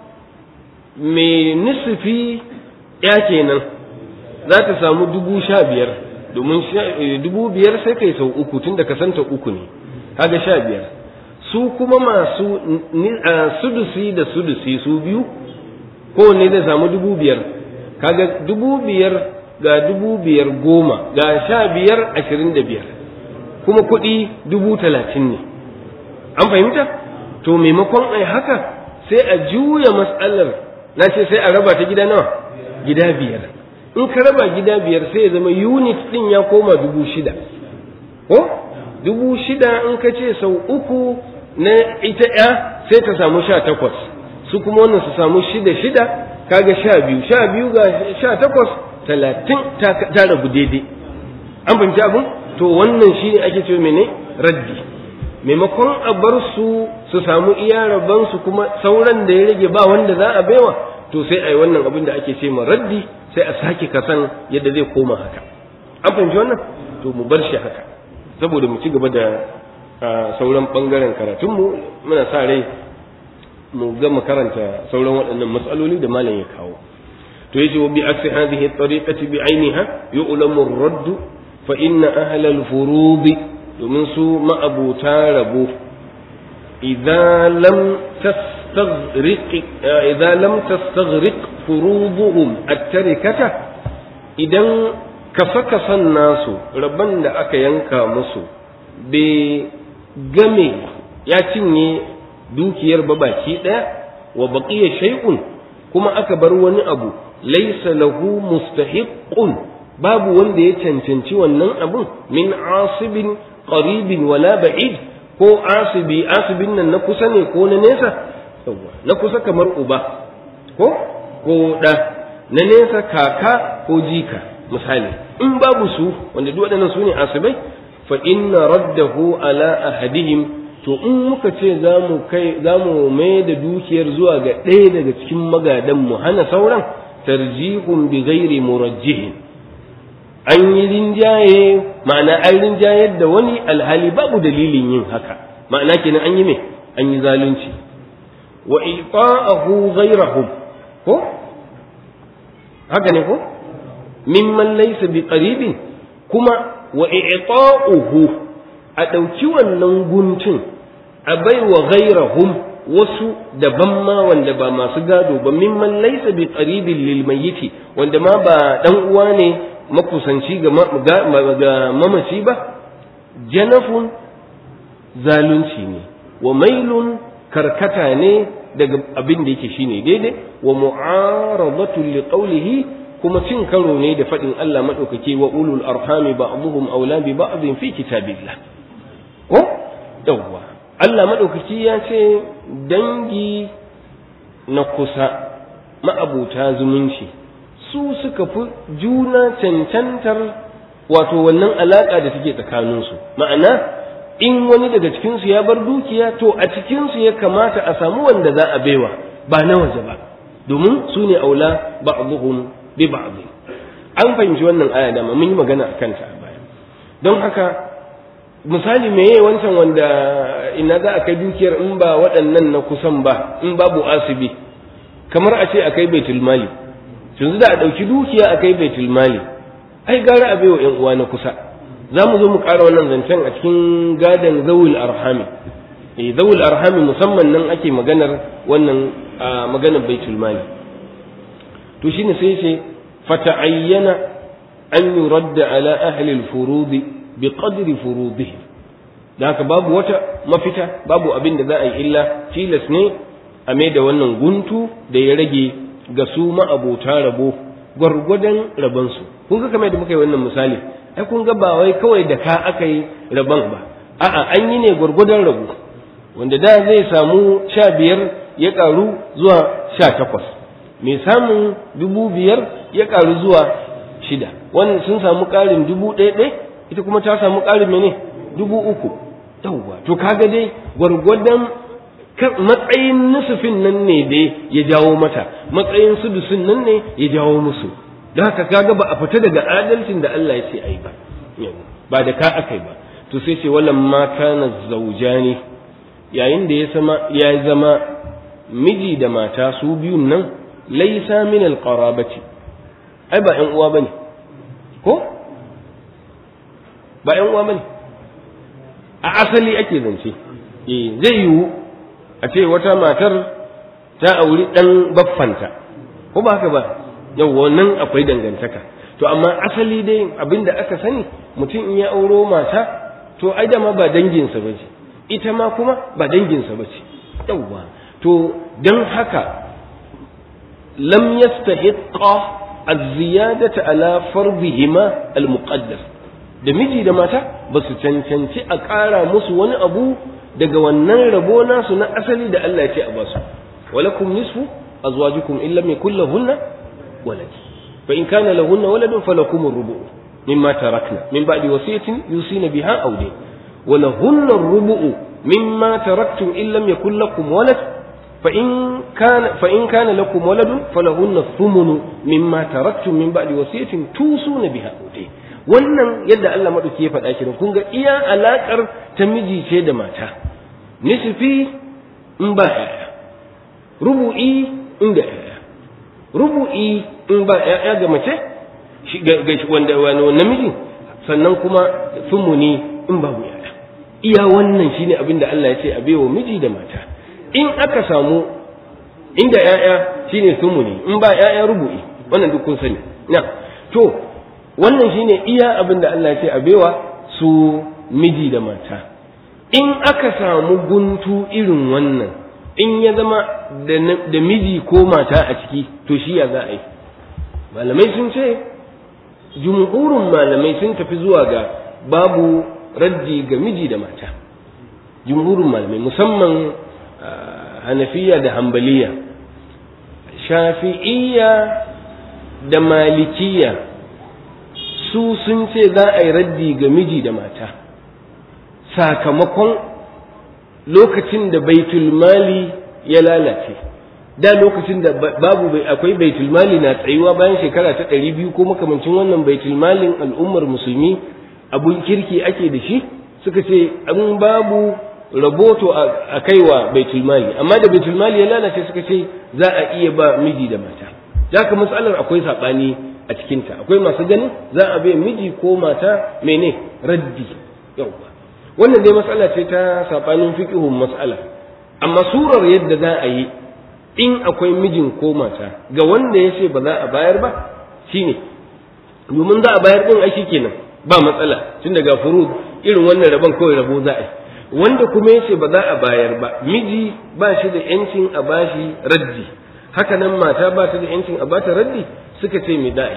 mai nisifi ya kenan za ta samu dubu sha biyar domin dubu biyar sai kai sau uku tun da kasanta uku ne kaga sha biyar su kuma masu sudusi da sudusi su biyu kowanne zai samu dubu biyar kaga dubu biyar ga dubu biyar goma ga sha biyar ashirin da biyar kuma kuɗi dubu talatin ne an fahimta to maimakon ai haka sai a juya matsalar na ce sai a raba ta gida nawa gida biyar in ka raba gida biyar sai ya zama unit ɗin ya koma dubu shida ko dubu shida in ka ce sau uku na ita ya sai ta samu sha takwas su kuma wannan su samu shida shida kaga sha biyu sha biyu ga sha takwas talatin ta rabu daidai an fahimci abin to wannan shi ne ake ce mene raddi maimakon a bar su su samu iya su kuma sauran da ya rage ba wanda za a baiwa to sai a yi wannan abin da ake ce ma raddi sai a sake kasan yadda zai koma haka an fahimci wannan to mu bar shi haka saboda mu ci gaba da sauran bangaren karatunmu muna sa rai mu gama karanta sauran waɗannan matsaloli da malam ya kawo to yace wa bi aksi hadhihi at-tariqati bi ainiha yu'lamu ar-radd fa inna ahla al-furud domin su ma'abuta rabo idza lam tastaghriq idza lam tastaghriq furuduhum at-tarikata idan kasa-kasan nasu rabban da aka yanka musu bai game ya cinye dukiyar ba baki ɗaya wa baqiya shay'un kuma aka bar wani abu laysa lahu mustahiqqun babu wanda ya cancanci wannan abun min asibin qaribin wala ba'id ko asibi asibin nan na kusa ne ko na nesa na kusa kamar uba ko ko da na nesa kaka ko jika misali in babu su wanda duk waɗannan su ne asibai fa inna raddahu ala ahadihim to in muka ce za mu kai za mu mai da dukiyar zuwa ga ɗaya daga cikin magadan mu hana sauran tarjihun bi ghairi murajjihin an yi rinjaye ma'ana an rinjayar da wani alhali babu dalilin yin haka ma'ana kenan an yi me an yi zalunci wa ita'ahu ghairahum ko haka ne ko mimman laysa bi qaribin kuma wa i'ta'uhu a ɗauki wannan guntun a baiwa ghairahum wasu daban ma wanda ba masu gado ba mimman laysa bi qaribin lil mayyiti wanda ma ba dan uwa ne makusanci ga mamaci ba janafun zalunci ne wa mailun karkata ne daga abin da yake shine daidai wa mu'aradatu li qawlihi kuma cin karo ne da faɗin Allah maɗaukaki wa ulul arhami ba'dhum awla bi ba'dhin fi kitabillah ko yawwa Allah maɗaukaki ya ce dangi na kusa ma'abuta zumunci su suka fi juna cancantar wato wannan alaƙa da take tsakaninsu ma'ana in wani daga cikinsu ya bar dukiya to a cikinsu ya kamata a samu wanda za a baiwa ba na waje ba domin su ne aula ba'dhum bi ba'd an fahimci wannan aya da mun yi magana a kanta a baya don haka misali meye wancan wanda ina za a kai dukiyar in ba waɗannan na kusan ba in babu asibi kamar a ce a kai baitul mali yanzu da a ɗauki dukiya a kai baitul mali ai gara a baiwa ƴan uwa na kusa za mu zo mu ƙara wannan zancen a cikin gadon zawul arhami eh zawul arhami musamman nan ake maganar wannan maganar baitul mali to shine sai ce fata'ayyana an yuradda ala ahli al-furudi bi qadri furudihim da haka babu wata mafita babu abin da za a yi illa tilas ne a mai da wannan guntu da ya rage ga su ma'abota rabo gwargwadon rabonsu kun ga kamar da muka yi wannan misali ai kun ga ba wai kawai da ka aka yi rabon ba a'a an yi ne gwargwadon rabo wanda da zai samu sha biyar ya karu zuwa sha takwas mai samun dubu biyar ya karu zuwa shida wannan sun samu ƙarin dubu ɗaya ɗaya ita kuma ta samu ƙarin mene dubu uku yawwa to kaga dai gwargwadon matsayin nusufin nan ne dai ya jawo mata matsayin sudusin nan ne ya jawo musu don haka kaga ba a fita daga adalcin da Allah ya ce ai ba ba da ka akai ba to sai ce wallan ma kana zaujani yayin da ya zama ya zama miji da mata su biyun nan laisa min alqarabati ai ba ƴan uwa bane ko ba ƴan uwa bane a asali ake zance eh zai yiwu a ce wata matar ta auri ɗan baffanta ko ba haka ba yau wannan akwai dangantaka to amma asali dai abin da aka sani mutum in ya auro mata to ai dama ba danginsa ba ce ita ma kuma ba danginsa ba ce yauwa to don haka lam yastahiqqa az-ziyadata ala fardihima al-muqaddas da miji da mata ba su cancanci a ƙara musu wani abu daga wannan rabo nasu na asali da Allah ya ce a basu walakum nisfu azwajukum in lam yakul lahunna walad fa in kana lahunna waladun falakum ar-rubu' mimma tarakna min ba'di wasiyatin yusina biha aw dayn wa lahunna ar-rubu' mimma taraktum in lam yakul lakum walad fa in kana fa in kana lakum waladun falahunna thumunu mimma taraktum min ba'di wasiyatin tusuna biha aw dayn wannan yadda Allah maɗauki ya faɗa shi kun ga iya alaƙar ta miji ce da mata nisfi in ba ƴaƴa rubu'i in da ƴaƴa rubu'i in ba ƴaƴa ga mace ga wanda wani namiji sannan kuma sumuni in babu ƴaƴa iya wannan shine abin da Allah ya ce a baiwa miji da mata in aka samu inda ƴaƴa shine sumuni in ba ƴaƴa rubu'i wannan duk kun sani na to wannan shine iya abin da Allah ya ce a baiwa su miji da mata in aka samu guntu irin wannan in ya zama da miji ko mata a ciki to shi ya za a yi malamai sun ce jumhurin malamai sun tafi zuwa ga babu raddi ga miji da mata jumhurin malamai musamman hanafiya da hambaliya shafi'iyya da malikiya su sun ce za a yi raddi ga miji da mata sakamakon lokacin da baitul mali ya lalace da lokacin da babu akwai baitul mali na tsayuwa bayan shekara ta ɗari biyu ko makamancin wannan baitul malin al'ummar musulmi abun kirki ake da shi suka ce an babu raboto a kaiwa baitul mali amma da baitul mali ya lalace suka ce za a iya ba miji da mata ka matsalar akwai saɓani a cikinta akwai masu ganin za a bai miji ko mata mene raddi yauwa wannan dai matsala ce ta saɓanin fiƙihun matsala amma surar yadda za a yi in akwai mijin ko mata ga wanda ya ce ba za a bayar ba shine domin za a bayar ɗin ai kenan ba matsala tun daga furud irin wannan rabon kawai rabo za a yi wanda kuma ya ce ba za a bayar ba miji ba shi da yancin a bashi raddi haka nan mata ba ta da yancin a bata raddi suka ce mai da'i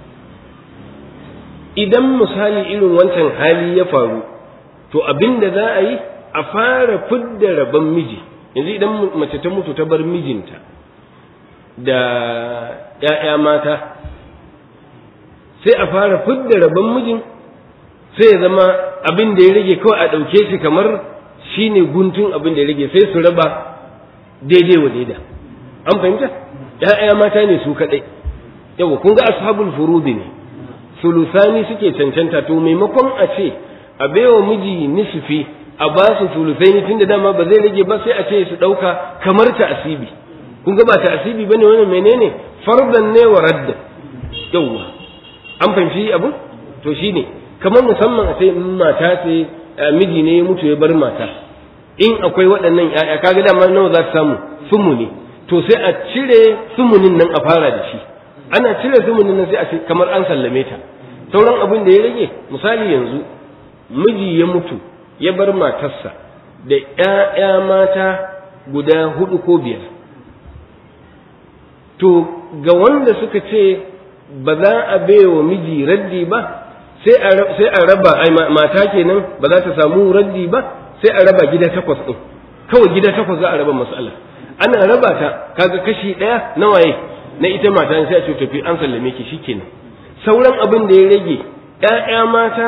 idan misali irin wancan hali ya faru to abin da za a yi a fara fidda rabon miji yanzu idan mace ta mutu ta bar mijinta da ‘ya'ya mata sai a fara fidda rabon mijin sai ya zama abin da ya rage kawai a ɗauke shi kamar shi ne guntun abin da ya rage sai su raba daidai wa daida an fahimta ‘ya'ya mata ne su kaɗai yawa kun ga ashabul furudi ne sulusani suke cancanta to maimakon a ce a baiwa miji nisfi a ba su sulusai tun da dama ba zai rage ba sai a ce su ɗauka kamar ta asibi kun ga ba ta asibi bane wannan menene fardan ne wa radda yawwa an fahimci abu to shine kamar musamman a ce mata ce miji ne ya mutu ya bar mata in akwai waɗannan ƴaƴa kaga dama nawa za su samu sumuni to sai a cire sumunin nan a fara da shi ana cire sumunin nan sai a ce kamar an sallame ta sauran abin da ya rage misali yanzu miji ya mutu ya bar matarsa da ‘ya'ya mata guda hudu ko biyar to ga wanda suka ce ba za a baiwa miji raddi ba sai a raba ai mata kenan ba za ta samu raddi ba sai a raba gida takwas ɗin kawai gida takwas za a raba mas'ala ana raba ta kaga kashi ɗaya na waye na ita mata sai a ce tafi an sallame ki shikenan sauran abin da ya rage ‘ya'ya mata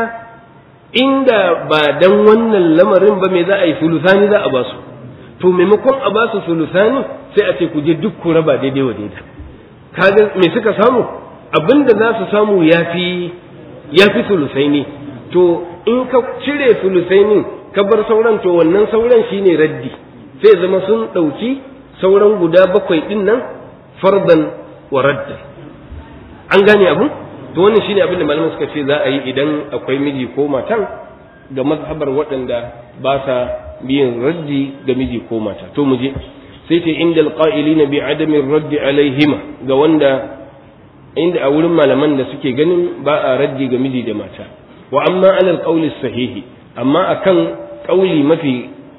inda ba dan wannan lamarin ba me za a yi sulusani za a ba su to maimakon a ba su sulusani sai a ce ku je duk ku raba daidai wa daida kaga me suka samu abinda za su samu yafi yafi sulusaini to in ka cire sulusainin ka bar sauran to wannan sauran shine raddi sai zama sun ɗauki sauran guda bakwai ɗin nan fardan wa raddan an gane abu to wannan shine abin da malaman suka ce za a yi idan akwai miji ko matan ga mazhabar waɗanda ba sa biyan raddi ga miji ko mata to mu je sai ce inda alqa'ilina bi adami raddi alaihima ga wanda inda a wurin malaman da suke ganin ba a raddi ga miji da mata wa amma ala alqawli sahihi amma akan kauli mafi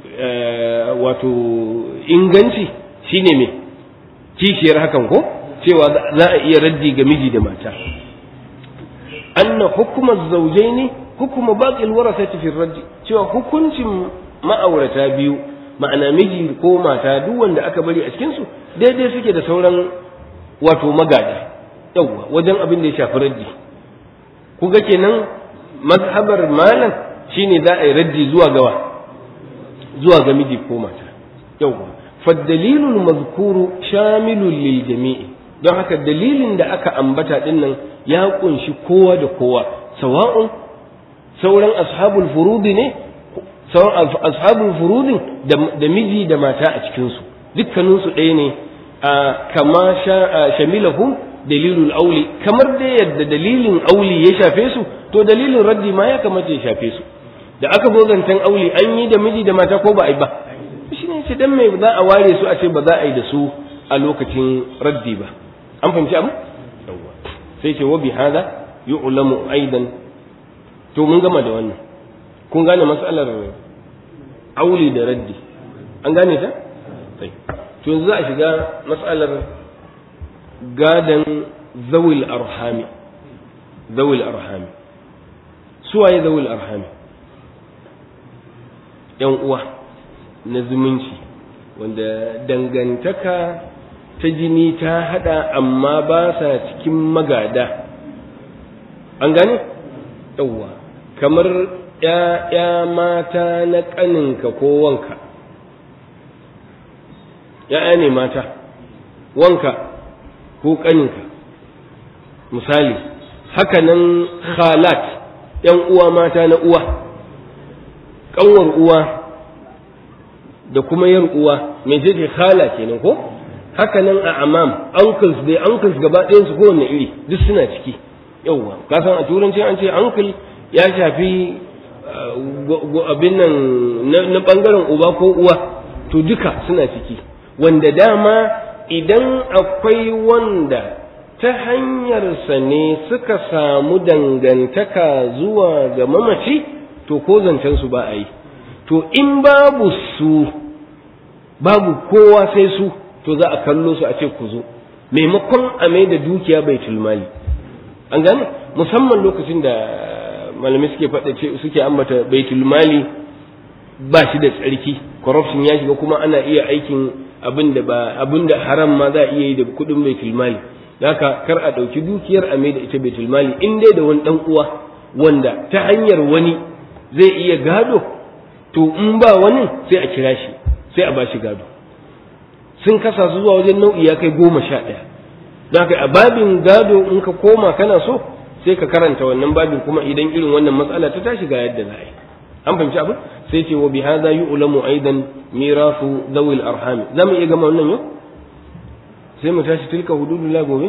wato inganci shine me kishiyar hakan ko cewa za a iya raddi ga miji da mata anna hukumar zaujaini hukuma baqil warasati fi raddi cewa hukuncin ma'aurata biyu ma'ana miji ko mata duk wanda aka bari a cikin su daidai suke da sauran wato magada yawwa wajen abin da ya shafi raddi ku ga kenan mazhabar malam shine za a yi raddi zuwa gawa zuwa ga miji ko mata yawwa faddalilul mazkuru shamilul lil jami'i don haka dalilin da aka ambata din nan ya kunshi kowa da kowa sawa'un sauran ashabul furudi ne sauran ashabul furudin da miji da mata a cikinsu dukkaninsu ɗaya ne a kama shamilahum dalilul auli kamar da yadda dalilin auli ya shafe su to dalilin raddi ma ya kamata ya shafe su da aka zo zancen auli an yi da miji da mata ko ba a yi ba shi ne ce dan mai za a ware su a ce ba za a yi da su a lokacin raddi ba an fahimci abu sai ce wa bi hada yu'lamu aidan to mun gama da wannan kun gane matsalar auli da raddi an gane ta sai to yanzu za a shiga matsalar gadan zawil arhami zawil arhami suwaye zawil arhami yan uwa na zumunci wanda dangantaka ta jini ta hada amma ba sa cikin magada an gane yawwa kamar ‘ya'ya mata na ƙaninka ko wanka ‘ya'ya ne mata wanka ko ƙaninka misali hakanan khalat ‘yan uwa mata na uwa ƙanwar uwa da kuma yar uwa mai ce khala kenan ko hakanan a amam uncles dai uncles gaba ɗayan su kowanne iri duk suna ciki yauwa ka san a turanci an ce uncle ya shafi abin nan na ɓangaren uba ko uwa to duka suna ciki wanda dama idan akwai wanda ta hanyarsa ne suka samu dangantaka zuwa ga mamaci to ko zancensu ba a yi to in babu su babu kowa sai su to za a kallo su a ce ku zo maimakon a mai da dukiya bai mali an gane musamman lokacin da malamai suke faɗa ce suke ambata baitul mali ba shi da tsarki corruption ya shiga kuma ana iya aikin abin da ba abin da haram ma za a iya yi da kuɗin baitul mali haka kar a ɗauki dukiyar a mai da ita baitul mali in dai da wani ɗan uwa wanda ta hanyar wani zai iya gado to in ba wani sai a kira shi sai a ba shi gado sun kasa su zuwa wajen nau'i ya kai goma sha ɗaya don haka a babin gado in ka koma kana so sai ka karanta wannan babin kuma idan irin wannan matsala ta tashi ga yadda za a yi an fahimci abin sai ce wa bihadha yu'lamu aidan mirasu zawil arham za mu iya gama wannan yau sai mu tashi tilka hududullah gobe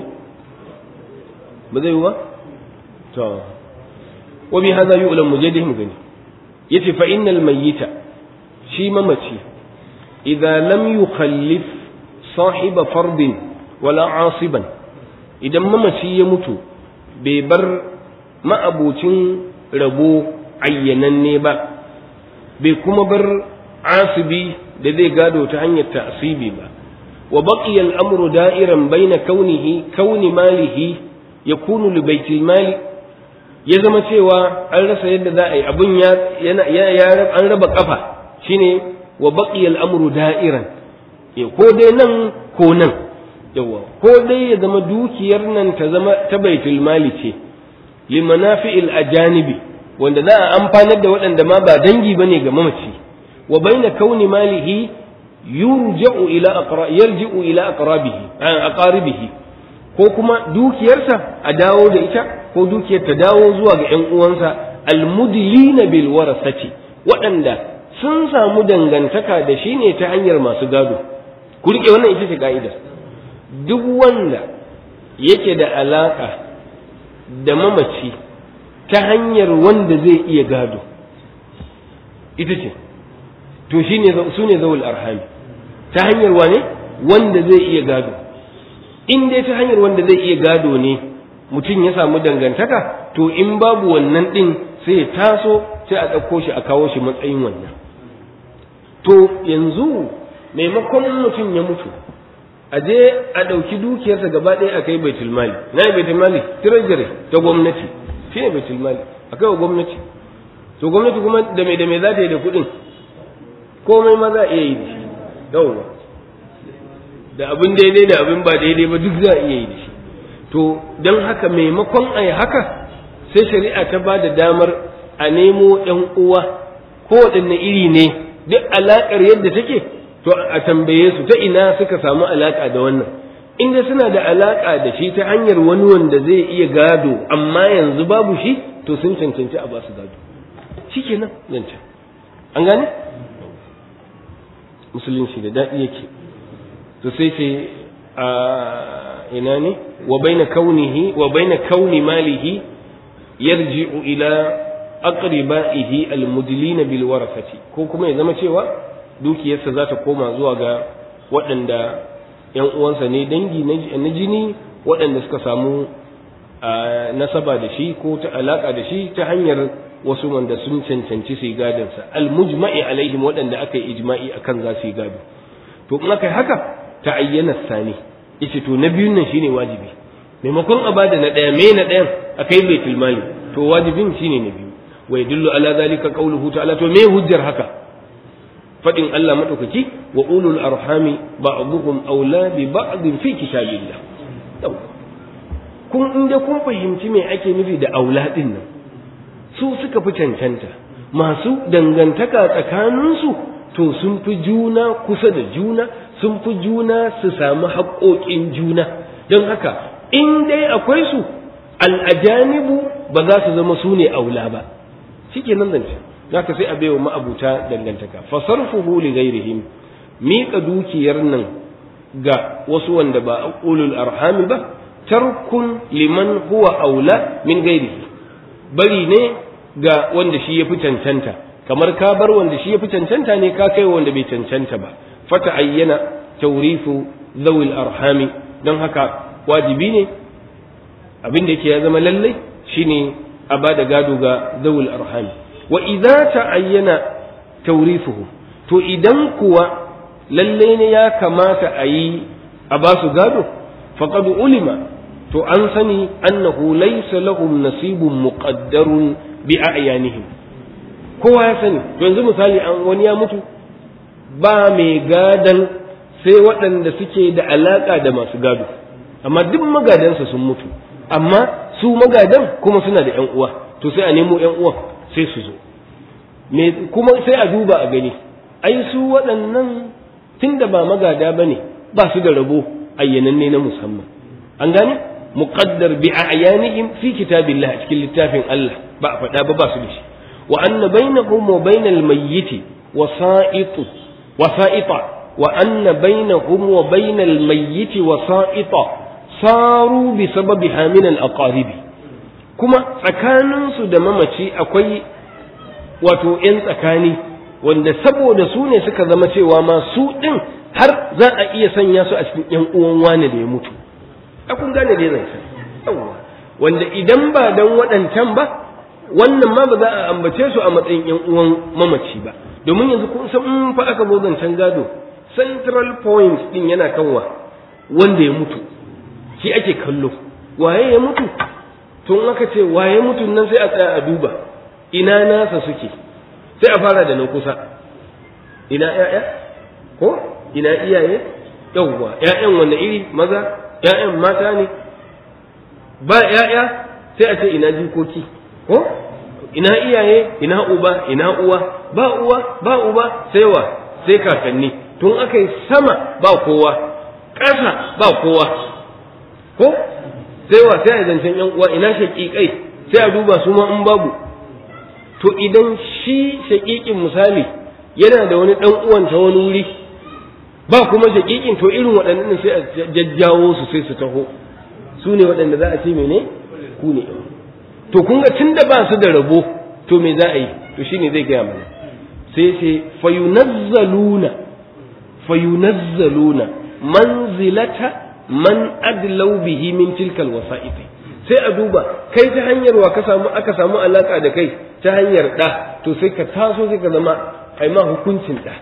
ba zai yi ba to wa bihadha yu'lamu je mu gani yace fa innal mayyita shi mamaci idza lam yukhallif sahiba fardin wala asiban idan mamaci ya mutu bai bar ma'abocin rabo ayyananne ba bai kuma bar asibi da zai gado ta hanyar ta'asibi ba wa baqiya al-amru da'iran baina kaunihi kauni malihi yakunu li baitil mali ya zama cewa an rasa yadda za a yi abun ya ya an raba kafa shine wa baqiya al-amru da'iran ko dai nan ko nan yawa ko dai ya zama dukiyar nan ta zama ta baitul mali ce limanafi'il ajanibi wanda za a amfanar da waɗanda ma ba dangi bane ga mamaci wa baina kauni malihi yurja'u ila aqra yarji'u ila aqrabihi aqaribihi ko kuma dukiyarsa a dawo da ita ko dukiyar ta dawo zuwa ga ƴan uwansa almudlina bil warasati waɗanda sun samu dangantaka da shi ne ta hanyar masu gado ku rike wannan ita ce ka'idar duk wanda yake da alaka da mamaci ta hanyar wanda zai iya gado ita ce to shi ne su ne zawul arhami ta hanyar wane wanda zai iya gado in dai ta hanyar wanda zai iya gado ne mutum ya samu dangantaka to in babu wannan ɗin sai ya taso sai a ɗauko shi a kawo shi matsayin wannan to yanzu maimakon mutum ya mutu a je a ɗauki dukiyarsa gaba ɗaya a kai baitul mali na baitul mali treasury ta gwamnati shi ne baitul mali a kai wa gwamnati to gwamnati kuma da mai da mai za ta yi da kuɗin komai ma za a iya yi da shi yawwa da abin daidai da abin ba daidai ba duk za a iya yi da shi to don haka maimakon a yi haka sai shari'a ta ba da damar a nemo ‘yan uwa ko waɗanne iri ne duk alaƙar yadda take to a tambaye su ta ina suka samu alaƙa da wannan inda suna da alaƙa da shi ta hanyar wani wanda zai iya gado amma yanzu babu shi to sun cancanci a ba su gado shi kenan zancen an gane musulunci da daɗi yake to sai ce a ina ne wa baina kaunihi wa baina kauni malihi yarji'u ila aqribaihi almudlina bil warasati ko kuma ya zama cewa dukiyarsa za ta koma zuwa ga waɗanda ‘yan uwansa ne dangi na jini waɗanda suka samu nasaba da shi ko ta alaƙa da shi ta hanyar wasu wanda sun cancanci su yi gadonsa almujma'i alaihim waɗanda aka yi ijma'i akan za su yi gado to in aka yi haka ta ayyana sani ita to na biyun nan shine wajibi maimakon a bada na ɗaya me na ɗayan a kai baitul mali to wajibin shine na biyu wa yadullu ala zalika qawluhu ta'ala to me hujjar haka fadin Allah madaukaki wa ulul arhami ba'dhum awla bi ba'd fi kitabillah kun inda kun fahimci me ake nufi da aula din nan su suka fi cancanta masu dangantaka tsakaninsu to sun fi juna kusa da juna sun fi juna su samu haƙoƙin juna don haka in dai akwai su al'ajanibu ba za su zama su ne aula ba shi ke nan zance za ka sai a baiwa ma'abuta dangantaka fasarfuhu li ghairihim miƙa dukiyar nan ga wasu wanda ba ulul arhami ba tarkun liman huwa aula min ghairihi bari ne ga wanda shi ya fi cancanta kamar ka bar wanda shi ya fi cancanta ne ka kai wanda bai cancanta ba fata ayyana taurifu zawil arhami don haka wajibi ne abin da yake ya zama lallai shine a ba da gado ga zawil arhami wa idza ta'ayyana taurifuhu to idan kuwa lallai ne ya kamata a yi a ba su gado faqad ulima to an sani annahu laysa lahum nasibun muqaddarun bi a'yanihim kowa ya sani to yanzu misali an wani ya mutu ba mai gadan sai waɗanda suke da alaƙa da masu gado amma duk magadansa sun mutu amma su magadan kuma suna da ƴan uwa to sai a nemo ƴan uwan sai su zo me kuma sai a duba a gani ai su waɗannan tunda ba magada bane ba su da rabo ayyananne na musamman an gane muqaddar bi a'yanihim fi kitabillah a cikin littafin Allah ba a faɗa ba ba su da shi wa anna bainahum wa bainal mayyiti wasa'itu wasa'ita wa anna bainahum wa bainal mayyiti wasa'ita saru bi sababiha min al aqaribi kuma tsakaninsu da mamaci akwai wato ‘yan tsakani wanda saboda su ne suka zama cewa ma su ɗin har za a iya sanya su a cikin ‘yan uwan wane da ya mutu a kun gane dai zance yawwa wanda idan ba dan waɗancan ba wannan ma ba za a ambace su a matsayin ‘yan uwan mamaci ba domin yanzu kun san in fa aka zo zancen gado central point ɗin yana kanwa wanda ya mutu shi ake kallo waye ya mutu tun aka ce waye mutu nan sai a tsaya a duba ina nasa suke sai a fara da nan kusa ina ƴaƴa ko ina iyaye yawwa ƴaƴan wanda iri maza ƴaƴan mata ne ba ƴaƴa sai a ce ina jikoki ko ina iyaye ina uba ina uwa ba uwa ba uba sai wa sai kakanni tun aka yi sama ba kowa ƙasa ba kowa ko sai wa sai a zancen ƴan uwa ina shaƙiƙai sai a duba su ma in babu to idan shi shaƙiƙin misali yana da wani ɗan uwan ta wani wuri ba kuma shaƙiƙin to irin waɗannan sai a jajjawo su sai su taho su ne waɗanda za a ce mene ku ne to kun ga tunda ba su da rabo to me za a yi to shine zai gaya mana sai ce fayunazzaluna fayunazzaluna manzilata man adlau bihi min tilkal wasa'ifi sai a duba kai ta hanyar wa ka samu aka samu alaka da kai ta hanyar da to sai ka taso sai ka zama ai ma hukuncin da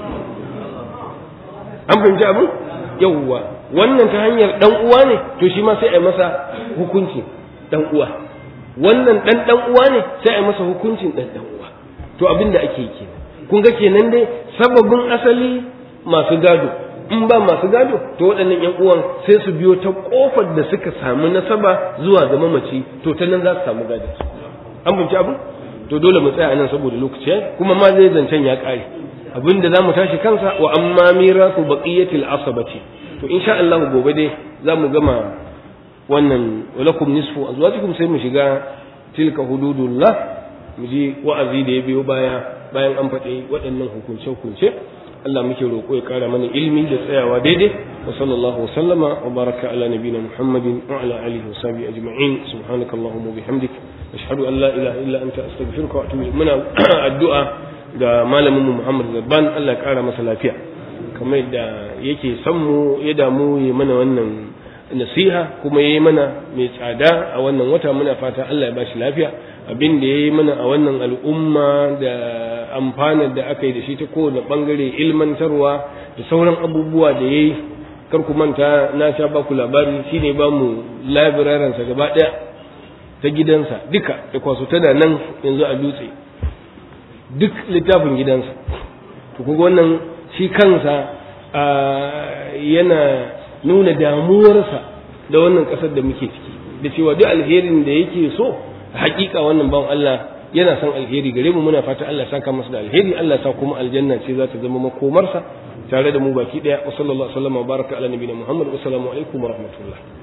an fahimci abu yawwa wannan ta hanyar dan uwa ne to shi ma sai ai masa hukuncin dan uwa wannan dan dan uwa ne sai ai masa hukuncin dan dan uwa to abin da ake kenan kun ga kenan dai sababin asali masu gado in ba masu gado to waɗannan ƴan uwan sai su biyo ta ƙofar da suka samu nasaba zuwa ga mamaci to ta nan za su samu gado an binci abu to dole mu tsaya nan saboda lokaci kuma ma zai zancen ya ƙare abinda za mu tashi kansa wa amma mirasu baqiyatil asabati to insha Allah gobe dai za mu gama wannan walakum nisfu azwajikum sai mu shiga tilka hududullah mu ji wa'azi da ya biyo baya bayan an faɗi waɗannan hukunce-hukunce Allah muke roƙo ya ƙara mana ilmi da tsayawa daidai wa sallallahu wa sallama wa baraka ala nabiyina Muhammadin wa ala alihi wa sahbihi ajma'in subhanakallahumma wa bihamdik ashhadu an la ilaha illa anta astaghfiruka wa atubu muna addu'a ga malamin mu Muhammad Zabban Allah ya ƙara masa lafiya kamar yadda yake son mu ya damu ya mana wannan nasiha kuma yayi mana mai tsada a wannan wata muna fata Allah ya bashi lafiya abin da yayi mana a wannan al'umma da amfanar da aka yi da shi ta kowane bangare ilmantarwa da sauran abubuwa da yayi kar ku manta na sha ba ku labari shine ba mu librarian sa gaba daya ta gidansa duka da kwaso tana nan yanzu a dutse duk littafin gidansa to kuga wannan shi kansa yana nuna damuwarsa da wannan kasar da muke ciki da cewa duk alherin da yake so hakika wannan bawan Allah yana son alheri gare mu muna fata Allah saka masa da alheri Allah sa kuma aljanna ce za ta zama makomarsa tare da mu baki daya wa sallallahu alaihi wa sallam wa baraka ala nabiyina Muhammad wa assalamu alaikum wa rahmatullah